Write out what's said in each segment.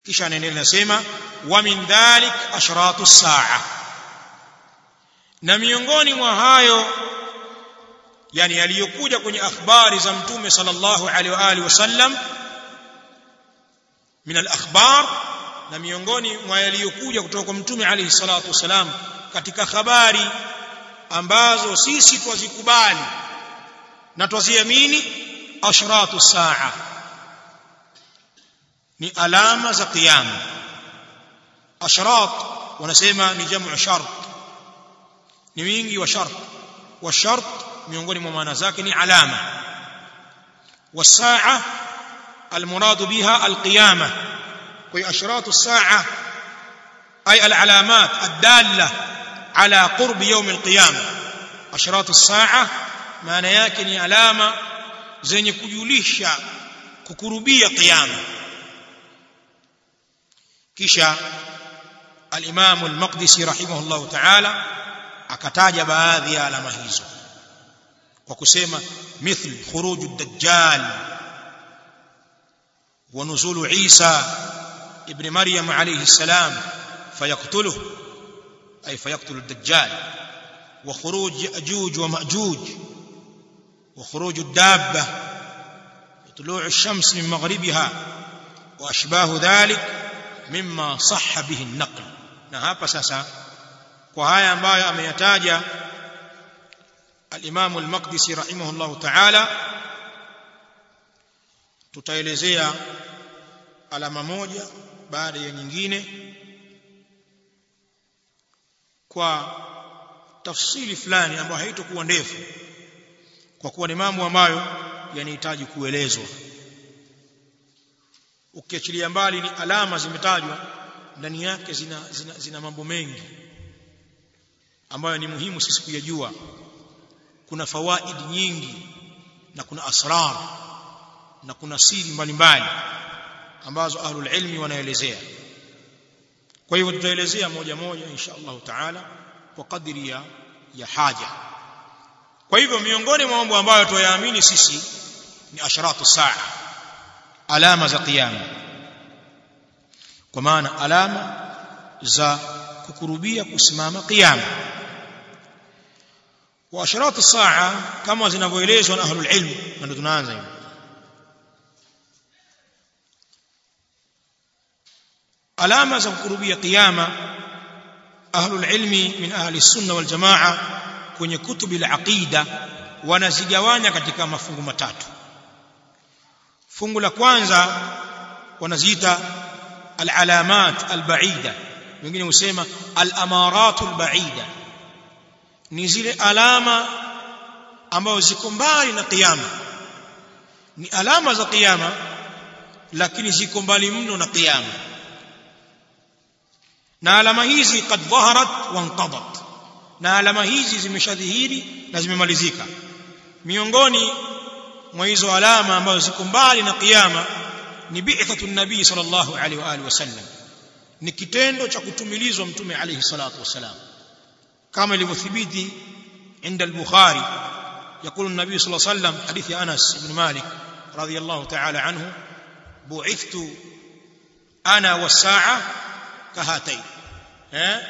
kisha anaendelea nasema wa min dhalik ashratu saa na miongoni mwa hayo yani yaliyokuja kwenye akhbari za mtume sallallahu alaihi wa alihi wasallam min al-akhbar na miongoni mwa yaliyokuja kutoka kwa mtume alayhi salatu wasalam katika habari ambazo sisi twazikubali na twaziamini ashratu saa ni alama za kiyama ashrat wanasema ni jamu shart ni wingi wa shart wa shart miongoni mwa maana zake ni alama wasaa المراد بها القيامه وهي اشراط الساعه اي العلامات الداله على قرب يوم القيامه اشراط الساعه maana yake ni alama zenye kujulisha kukurubia kiyama kisha al-Imam al-Maqdisi rahimahullah ta'ala akataja baadhi ya alama hizo kwa kusema mithl khuruj ad-dajjal wa nuzul Isa ibn Maryam alayhi salam fayaqtuluhu ay fayaqtulu ad-dajjal wa khuruj Ya'juj wa Ma'juj wa khuruj ad-dabba طلوع الشمس من مغربها واشباه ذلك مما صح به النقل na hapa sasa kwa haya ambayo ameyataja al-Imam al-Maqdisi rahimahullah ta'ala tutaelezea alama moja baada ya nyingine kwa tafsiri fulani ambayo haitakuwa ndefu kwa kuwa ni mambo ambayo yanahitaji kuelezwa ukiachilia mbali ni alama zimetajwa ndani yake zina, zina, zina mambo mengi ambayo ni muhimu sisi kuyajua kuna fawaid nyingi na kuna asrar na kuna siri mbalimbali ambazo ahlul ilmi wanaelezea kwa hivyo tutaelezea moja moja insha Allah taala kwa kadri ya, ya haja kwa hivyo miongoni mwa mambo ambayo tuyaamini sisi ni asharatu saa alama za kiyama kwa maana alama za kukurubia kusimama kiyama wa asharatu saa kama zinavyoelezwa na ahlul ilm ndio tunaanza hivi alama za kukurubia kiyama ahlul ilmi min ahli sunna wal jamaa kwenye kutubi al-aqida wanazigawanya katika mafungu matatu fungu la kwanza wanaziita al-alamat al-ba'ida wengine husema al-amarat al-ba'ida ni zile alama ambazo ziko mbali na kiyama ni alama za kiyama lakini ziko mbali mno na kiyama na alama hizi kad dhaharat wa inqadat na alama hizi zimeshadhihiri na zimemalizika miongoni mwa hizo alama ambazo ziko mbali na kiyama ni bi'thatu nabii sallallahu alaihi wa alihi wasallam ni kitendo cha kutumilizwa mtume alaihi salatu wasalam kama ilivyothibiti عند البخاري يقول النبي صلى الله عليه وسلم حديث أنس بن مالك رضي الله تعالى عنه بعثت أنا والساعة كهاتين ها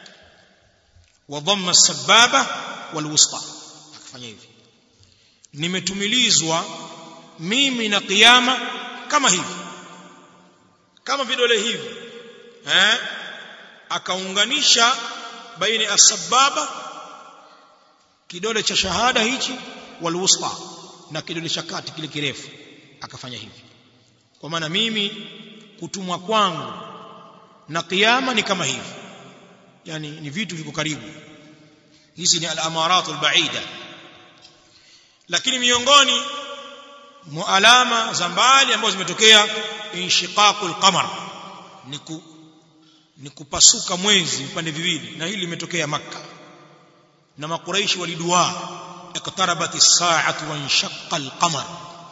وضم السبابة والوسطى akafanya hivi nimetumilizwa mimi na kiyama kama hivi kama vidole hivi eh akaunganisha baina as-sababa kidole cha shahada hichi walwusta na kidole cha kati kile kirefu akafanya hivi kwa maana mimi kutumwa kwangu na kiyama ni kama hivi yani ni vitu viko karibu hizi ni al-amarat al-ba'ida lakini miongoni mwa alama za mbali ambazo zimetokea inshiqaqul qamar ni ku, ni kupasuka mwezi vipande viwili na hili limetokea makka na makuraishi walidua iqtarabat as-sa'atu wa inshaqqa al-qamar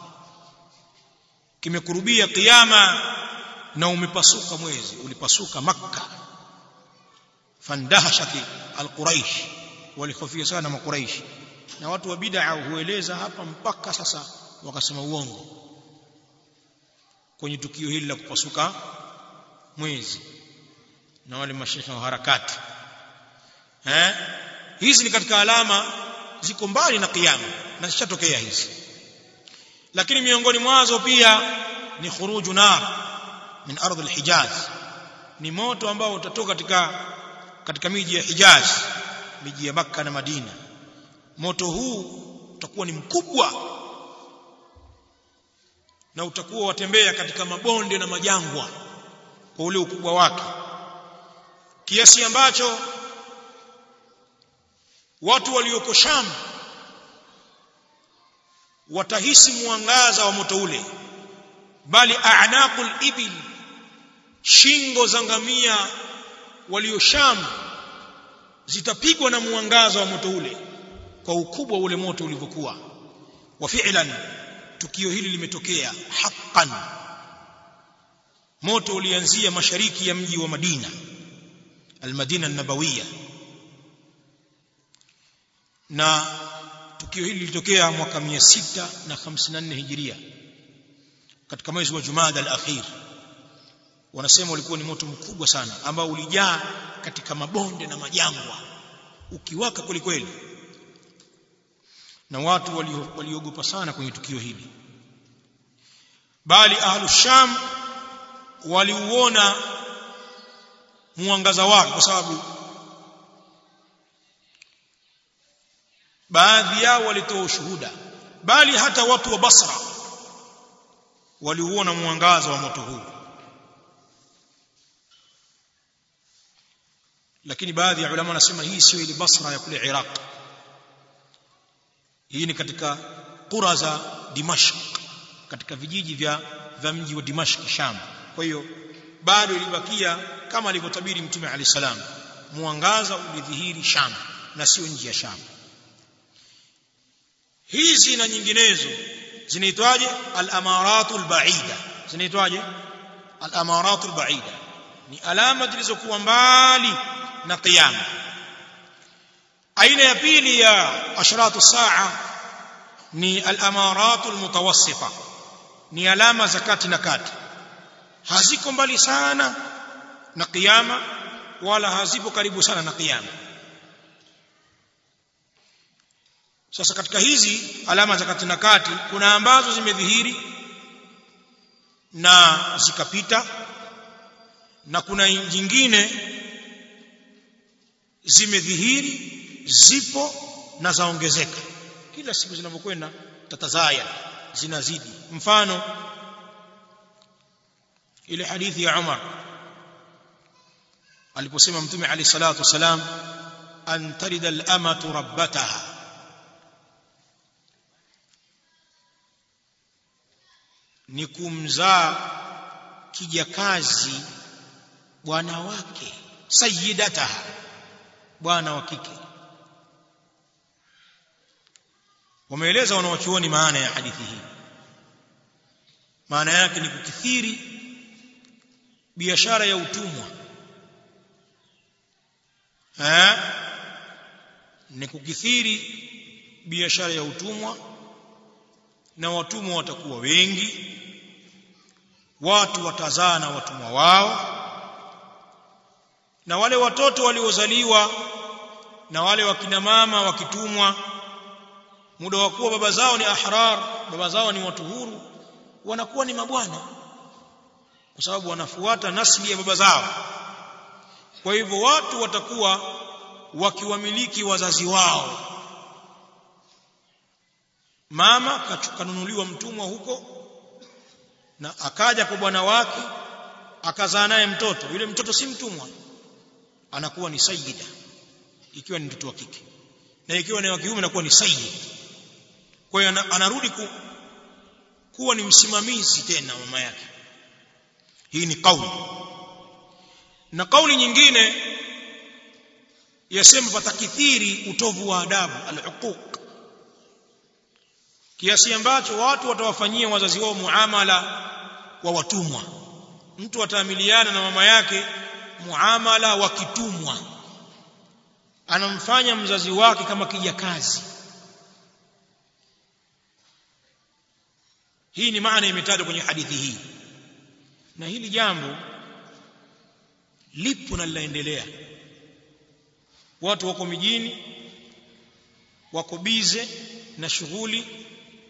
kimekurubia kiyama na umepasuka mwezi ulipasuka makka fandahashati al-quraish walihofia sana makuraishi na watu wa bid'a hueleza hapa mpaka sasa wakasema uongo kwenye tukio hili la kupasuka mwezi na wale mashekhe wa harakati eh hizi ni katika alama ziko mbali na kiyama na zishatokea hizi lakini miongoni mwazo pia ni khuruju nar min ardh al-hijaz ni moto ambao utatoka katika katika miji ya Hijaz miji ya Makka na Madina moto huu utakuwa ni mkubwa na utakuwa watembea katika mabonde na majangwa kwa ule ukubwa wake kiasi ambacho watu walioko Sham watahisi mwangaza wa moto ule bali a'naqul ibil shingo za ngamia walio Sham zitapigwa na mwangaza wa moto ule kwa ukubwa ule moto ulivyokuwa wa fi'lan tukio hili limetokea haqqan moto ulianzia mashariki ya mji wa Madina al-Madina an-Nabawiyya na tukio hili lilitokea mwaka 654 hijiria katika mwezi wa Jumada al-akhir wanasema ulikuwa ni moto mkubwa sana ambao ulijaa katika mabonde na majangwa ukiwaka kweli kweli na watu waliogopa wali sana kwenye tukio hili bali ahlu sham waliuona mwangaza wake kwa sababu baadhi yao walitoa ushuhuda bali hata watu wa Basra waliuona mwangaza wa moto huu lakini baadhi ya ulama wanasema hii sio ile Basra ya kule Iraq hii ni katika qura za Dimashq katika vijiji vya vya mji wa Dimashq Sham kwa hiyo bado ilibakia kama alivyotabiri mtume Ali salam mwangaza ulidhihiri Sham na sio nje ya Sham hizi na nyinginezo zinaitwaje al-amaratul ba'ida zinaitwaje al-amaratul ba'ida ni alama zilizokuwa mbali na kiyama aina ya pili ya ashratu saa ni al-amaratul mutawassita ni alama za kati na kati haziko mbali sana na kiyama wala hazipo karibu sana na kiyama sasa katika hizi alama za kati na kati kuna ambazo zimedhihiri na zikapita na kuna nyingine zimedhihiri zipo na zaongezeka kila siku zinavyokwenda tatazaya zinazidi mfano ile hadithi ya Umar aliposema mtume ali salatu wasalam an tarida al-amatu rabbataha ni kumzaa kijakazi bwana wake sayyidataha bwana wa kike wameeleza wanawachuoni maana ya hadithi hii maana yake ni kukithiri biashara ya utumwa eh ni kukithiri biashara ya utumwa na watumwa watakuwa wengi watu watazaa na watumwa wao na wale watoto waliozaliwa na wale wakina mama wakitumwa muda wa kuwa baba zao ni ahrar baba zao ni watu huru wanakuwa ni mabwana kwa sababu wanafuata nasli ya baba zao kwa hivyo watu watakuwa wakiwamiliki wazazi wao mama kanunuliwa mtumwa huko na akaja kwa bwana wake akazaa naye mtoto yule mtoto si mtumwa anakuwa ni sayyida ikiwa ni mtoto wa kike na ikiwa ni wa kiume anakuwa ni sayyid kwa hiyo anarudi ku, kuwa ni msimamizi tena mama yake hii ni kauli na kauli nyingine yasema patakithiri utovu wa adabu al-uquq kiasi ambacho watu watawafanyia wazazi wao muamala wa watumwa mtu ataamiliana na mama yake muamala wa kitumwa anamfanya mzazi wake kama kijakazi hii ni maana imetajwa kwenye hadithi hii na hili jambo lipo na linaendelea watu wako mijini wako bize na shughuli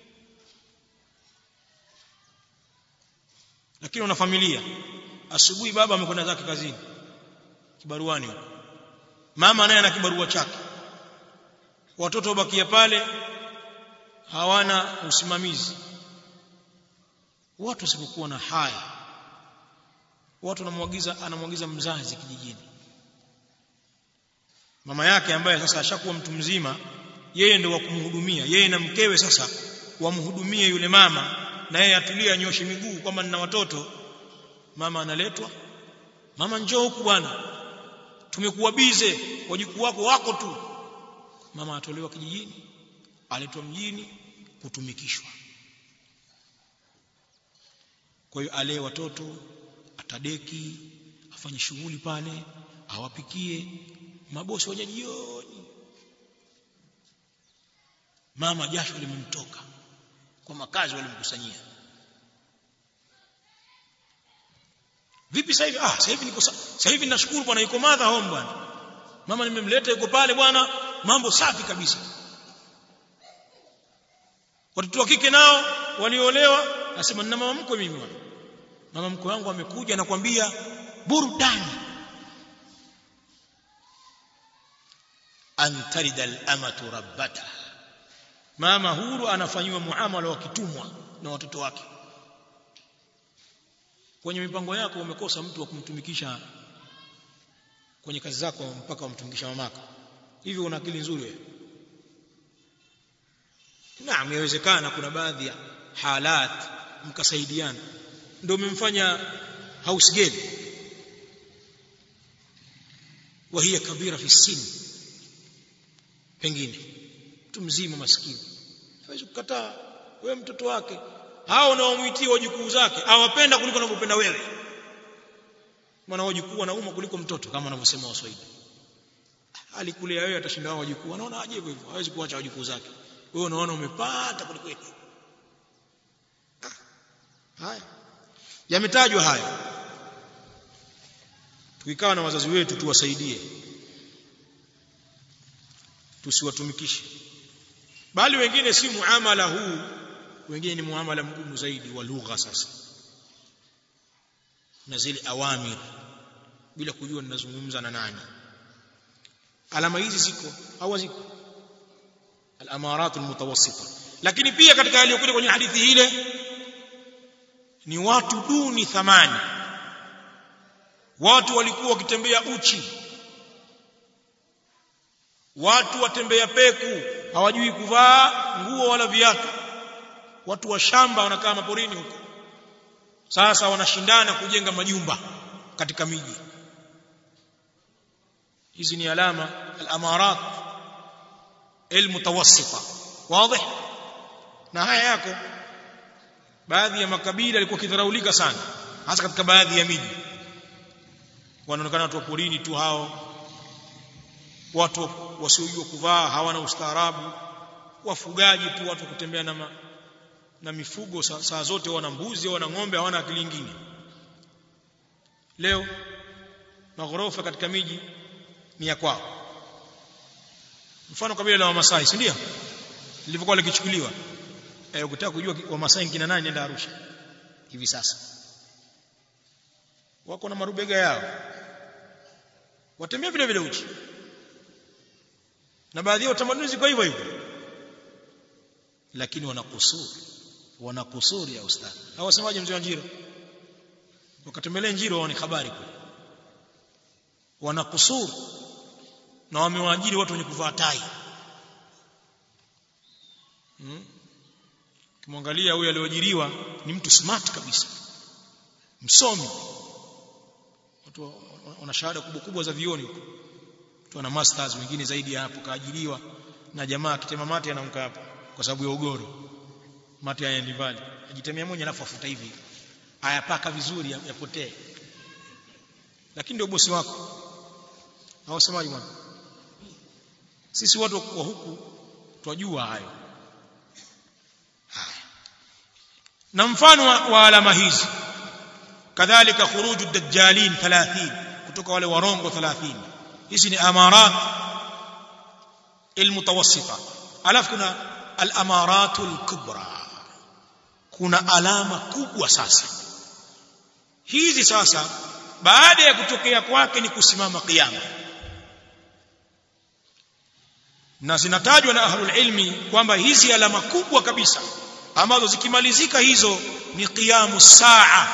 lakini una familia asubuhi baba amekwenda zake kazini kibaruani huko mama naye ana kibarua chake watoto wabakia pale hawana usimamizi watu wasipokuwa na haya watu anamwagiza anamwagiza mzazi kijijini mama yake ambaye sasa ashakuwa mtu mzima yeye ndio wa kumhudumia yeye na mkewe sasa wamhudumie yule mama na yeye atulie anyoshe miguu kwamba nina watoto mama analetwa mama njoo huku bwana tumekuwa bize wajukuu wako wako tu mama atolewa kijijini aletwa mjini kutumikishwa kwa hiyo alee watoto atadeki afanye shughuli pale awapikie mabosi waja jioni mama jasho limemtoka kwa makazi walimkusanyia vipi sasa hivi ah sasa hivi niko sasa hivi nashukuru bwana yuko madha home bwana mama nimemleta yuko pale bwana mambo safi kabisa watoto wa kike nao waliolewa nasema nina mama mkwe mimi bwana mama mkwe wangu amekuja nakwambia burudani antarida al-amatu rabbata mama huru anafanywa muamala wa kitumwa na watoto wake kwenye mipango yako umekosa mtu wa kumtumikisha kwenye kazi zako mpaka umtumikisha mamako hivi una akili nzuri wewe naam inawezekana kuna baadhi ya halat mkasaidiana ndio umemfanya house girl wa hiya kabira fi sin pengine mtu mzima maskini hawezi kukataa wewe mtoto wake hao unaomwitia wajukuu zake awapenda kuliko unavyopenda wewe maana wajukuu wanauma kuliko mtoto kama wanavyosema waswahili alikulea wewe atashinda wao wajukuu anaona aje hivyo hawezi kuacha wajukuu zake wewe unaona umepata kuliko yeye haya yametajwa haya tukikaa na wazazi wetu tuwasaidie tusiwatumikishe bali wengine si muamala huu wengine ni muamala mgumu zaidi wa lugha sasa na zile awamir bila kujua ninazungumza na nani alama hizi ziko au ziko al-amarat al-mutawassita lakini pia katika yaliyokuja kwenye hadithi ile ni watu duni thamani watu walikuwa wakitembea uchi watu watembea peku hawajui kuvaa nguo wala viatu watu wa shamba wanakaa maporini huko sasa wanashindana kujenga majumba katika miji hizi ni alama al-amarat al-mutawassita wazi na haya yako baadhi ya makabila yalikuwa kidharaulika sana hasa katika baadhi ya miji wanaonekana watu wa porini tu hao watu wasiojua kuvaa hawana ustaarabu wafugaji tu watu kutembea na ma, na mifugo saa, saa zote wana mbuzi wana ng'ombe hawana akili nyingine leo maghorofa katika miji ni ya kwao mfano kabila la Wamasai si ndio lilivyokuwa likichukuliwa eh ukitaka kujua Wamasai kina nani nenda Arusha hivi sasa wako na marubega yao watembea vile vile uchi na baadhi ya tamaduni ziko hivyo hivyo lakini wana kusuri wana kusuri ya ustadi hawasemaje mzee wa Njiro wakatembelee Njiro waone habari kule wana kusuri na wamewaajiri watu wenye kuvaa tai hmm? kimwangalia huyu alioajiriwa ni mtu smart kabisa msomi watu wana shahada kubwa kubwa za vioni huko mtu ana masters wengine zaidi ya hapo kaajiriwa na jamaa akitema mate anamka hapo kwa sababu ya ugoro mate hayaendi mbali ajitemea moja alafu afuta hivi ayapaka vizuri yapotee lakini ndio bosi wako hawasemaji bwana sisi watu wa huku twajua hayo haya na mfano wa, wa alama hizi kadhalika khuruju dajjalin 30 kutoka wale warongo 30 hizi ni amarat almutawassita alafu kuna alamaratul kubra kuna alama kubwa sasa hizi sasa baada ya kutokea kwake ni kusimama kiyama na zinatajwa na ahlul ilmi kwamba hizi alama kubwa kabisa ambazo zikimalizika hizo ni qiyamu saa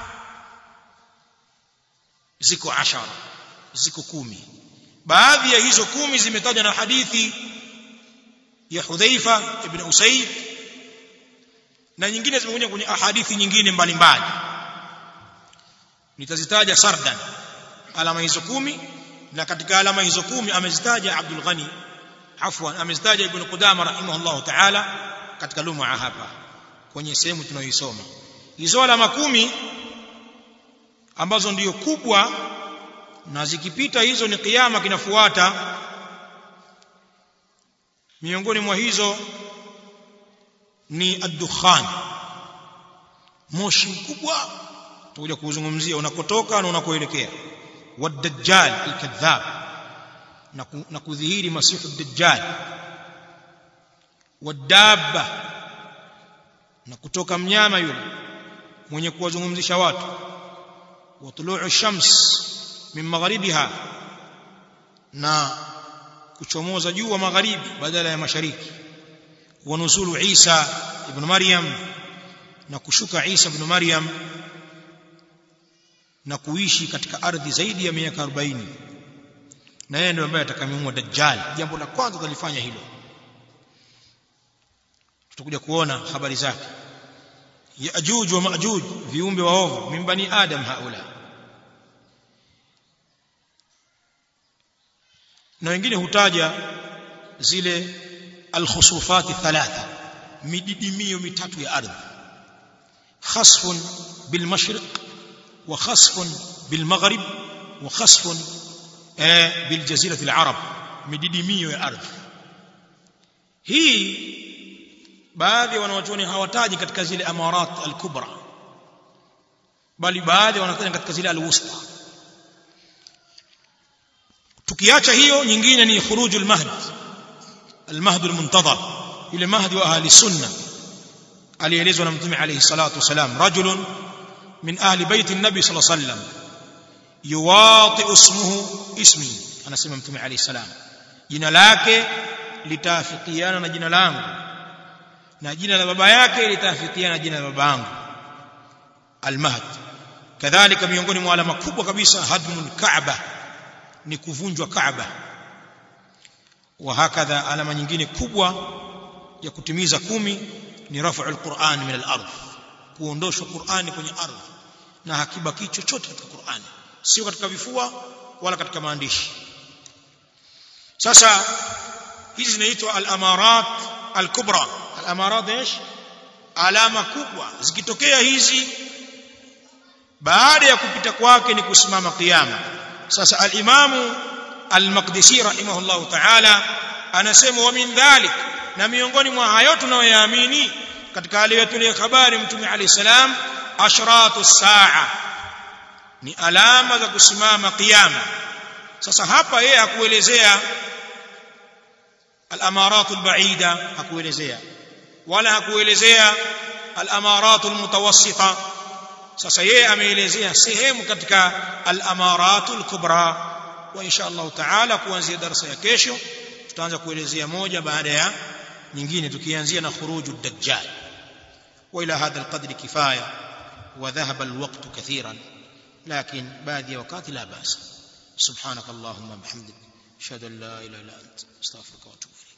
ziko ashara ziko kumi baadhi ya hizo kumi zimetajwa na hadithi ya Hudhaifa ibn Usaid na nyingine zimekuja kwenye ahadithi nyingine mbalimbali nitazitaja sardan alama hizo kumi na katika alama hizo kumi amezitaja Abdul Ghani afwan amezitaja Ibn Qudama rahimahullah ta'ala katika lum'a hapa kwenye sehemu tunayoisoma hizo alama kumi ambazo ndiyo kubwa na zikipita hizo ni kiyama kinafuata miongoni mwa hizo ni ad-dukhan moshi mkubwa tutakuja kuzungumzia unakotoka na unakoelekea wad-dajjal al-kadhab na kudhihiri masihu ad-dajjal wad-dabba na kutoka mnyama yule mwenye kuwazungumzisha watu wa tuluu shams min magharibiha na kuchomoza jua magharibi badala ya mashariki wa nuzulu Isa ibn Maryam na kushuka Isa ibn Maryam na kuishi katika ardhi zaidi ya miaka 40 na yeye ndiye ambaye atakayemuua dajjal jambo la kwanza tulifanya hilo tutakuja kuona habari zake Yaajuj wa Maajuj viumbe waovu min bani Adam haula na wengine hutaja zile alkhusufati thalatha mididimio mitatu ya ardhi khasfun bilmashriq wa khasfun bilmaghrib wa khasfun biljazirati alarab mididimio ya ardhi hii baadhi ya wanawachuoni hawataji katika zile amarat alkubra bali baadhi wanataja katika zile alwusta tukiacha hiyo nyingine ni khuruj almahd almahd almuntadhar yule mahdi wa ahli sunna alielezwa na mtume alayhi salatu wasalam rajulun min ahli baiti an-nabi sallallahu alayhi wasallam yuwati ismuhu ismi anasema mtume alayhi salam jina lake litaafikiana na jina langu na jina la baba yake litaafikiana na jina la baba yangu almahd kadhalika miongoni mwa alama kubwa kabisa hadmul kaaba ni kuvunjwa kaaba wa hakadha alama nyingine kubwa ya kutimiza kumi ni rafu alquran min al-ardh kuondoshwa qurani kwenye ardhi na hakibaki chochote katika qurani sio katika vifua wala katika maandishi sasa hizi zinaitwa al-amarat al-kubra al-amarat ايش alama kubwa zikitokea hizi baada ya kupita kwake ni kusimama kiyama sasa al-imamu al-maqdisi rahimahullah ta'ala anasema wa min dhalik na miongoni mwa hayo tunayoyaamini katika aliyotulia habari mtume alayhi salam ashratu saa ni alama za kusimama kiyama sasa hapa yeye hakuelezea al-amarat al-ba'ida hakuelezea wala hakuelezea al-amarat al-mutawassita sasa yeye ameelezea sehemu katika al-amarat al-kubra wa insha Allah taala kuanzia darasa ya kesho tutaanza kuelezea moja baada ya nyingine tukianzia na khuruju dajjal wa ila hadha alqadri kifaya wa dhahaba alwaqt kathiran lakin baadhi ya wakati la basa subhanak allahumma bihamdik ashhadu an la ilaha illa anta astaghfiruka wa atubu